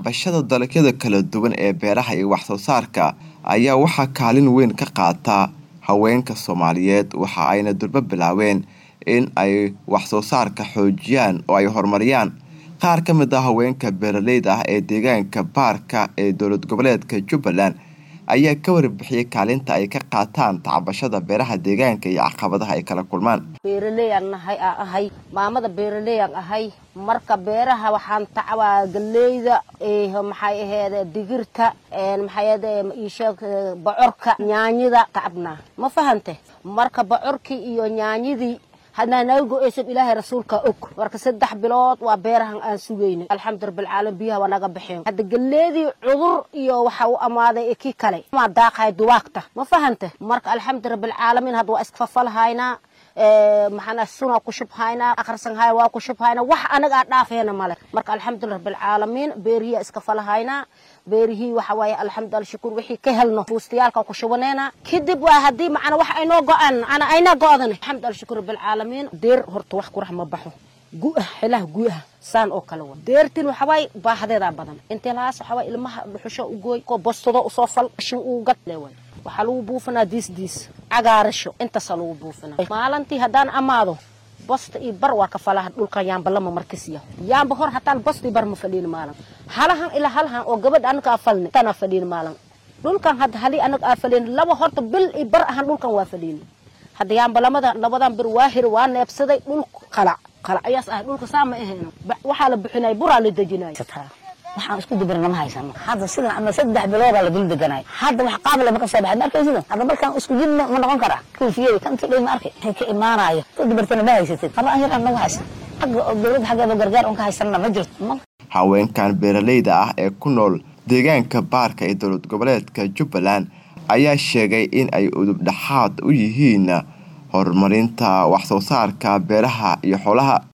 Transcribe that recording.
tacbashada dalagyada kala duwan ee beeraha iyo wax soo saarka ayaa waxaa kaalin weyn ka qaata haweenka soomaaliyeed waxa ayna durbo bilaabeen in ay wax soo saarka xoojiyaan oo ay horumariyaan qaar ka mid ah haweenka beeraleyda ah ee deegaanka baarka ee dowlad goboleedka jubbaland ayaa ka warbixiyey kaalinta ay ka qaataan tacbashada beeraha deegaanka iyo caqabadaha ay kala kulmaan beeraleyaan nahay aa ahay maamada beeraleyaan ahay marka beeraha waxaan tacbaa galeyda maxay aheede digirta maxay aheede isheeg bocorka nyaanyada tacabnaa ma fahante marka bocorkii iyo nyaanyadii hadnaa naga go-eysan ilaahay rasuulka og marka saddex bilood waa beerahan aan sugaynay alxamdu rabbilcaalamiin biyaha waa naga baxeen hadda galeedii cudur iyo waxa u amaaday kii kale maa daaqahay duwaagta ma fahante marka alxamdu rabbilcaalamiin hadda waa iskafafalhaynaa maxaana sunaa ku shubhaynaa akhrisanhay waa ku shubhaynaa wax anaga aa dhaafeena male marka alxamdulillah rabbilcaalamiin beerihiya iska falahaynaa beerihii waxa waaye alxamdulillah shukur wixii ka helno buustayaalka ku shubaneena kadib waa haddii macana wax aynoo go-aan ana ayna go-dan alxamdulillah shukur rabbilcaalamiin deer horta wax qurax ma baxo gu-ah xilaha gu-ah saan oo kale wa deertin waxawaay baahadeedaa badan intee lahaas waxawaay ilmaha dhuxusho u gooy ko bostado usoo fal shin uu gad leeway waxaa lagu buufinaa diis diis cagaarasho intaasaa lagu buufinaa maalintii haddaan amaado bosta iyo bar waa ka falaha dhulkan yaamba lama markasiya yaamba hor hataan bosta iyo bar ma fadhiin maalin halahan ilaa halahan oo gabadha anaga aa falni tanaa fadhiin maalin dhulkan hadda halii anaga aa fadhiin laba horta bil iyo bar ahaan dhulkan waa fadhiin hadda yaamba lamada labadan bir waa hir waa neebsaday dhul qalac qalac ayaas ahay dhulka saa ma ahayno waxaa la bixinay buraa la dejinay waxaan isku dibirna ma haysano hadda sidan ama saddex biloodaa la dul deganay hadda wax qaabale ma ka soo baxay ma arkaysid hadda markaan isku jid ma noqon karaa kuufiyada kanti dhay ma arkay waxay ka imaanayo ku dibirtana ma haysatid haba an yar aan nagu haysan xagga dowladda xaggeeda gargaar un ka haysanna ma jirto haweenkan beeraleyda ah ee ku nool deegaanka baarka ee dowlad goboleedka jubbaland ayaa sheegay in ay udub dhexaad u yihiin horumarinta wax soo saarka beeraha iyo xoolaha